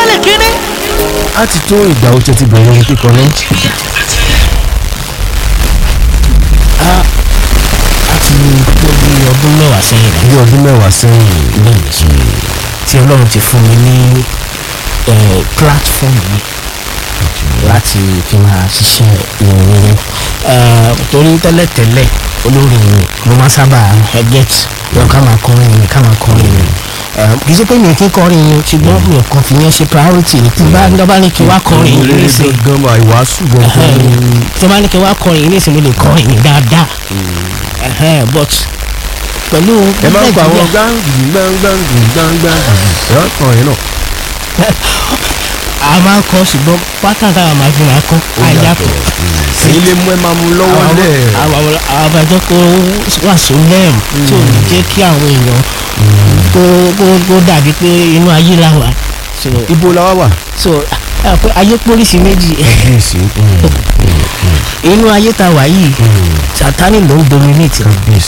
lè kéré. a ti tó ìgbà ó tẹ́ ti bẹ̀rẹ̀ orin kíkọ náà. a ti tó bí ọdún mẹ́wàá sẹ́yìn bí ọdún mẹ́wàá sẹ́yìn lẹ́yìn tí ọlọ́run ti fún mi ní eh, platform yìí láti fi máa ṣiṣẹ́ ìrìn torí tẹ́lẹ̀tẹ́lẹ̀ olórin mi mo máa sábà get yọ ká máa kọrin mi ká máa kọrin mi Eh, kì í ṣe pé mi kì í kọrin mi ṣùgbọ́n mi ò kàn fi yẹn ṣe priority tí bá ń dọ́bá ní kí n wá kọrin yìí Eré nísìnyí gangan máa ìwàásù gangan ni. tí wọ́n bá ní kí n wá kọrin yìí nísìnyí mo lè kọrin mi dáadáa Eh, but pẹ̀lú ẹ máa ń pa àwọn Nàìjíríà- gbáǹgì gbáǹgbáǹgì gbáǹgbáǹgì ẹ kàn yín náà. a máa ń kọ ṣùgbọ́n pátá táwa máa fi máa kọ́ àyàtọ̀ èyí lè mú ẹ máa mú lọ́wọ́ lẹ̀. àwọn àbájọ kó wà sólẹ́m tí ò ní jẹ́ kí àwọn èèyàn kó kó kó dàbí pé inú ayé la wà so ibo la wá wà. so ẹ pé ayé pólísì méjì kábíyèsí inú ayé ta wà yìí sátani ló ń dominate kábíyèsí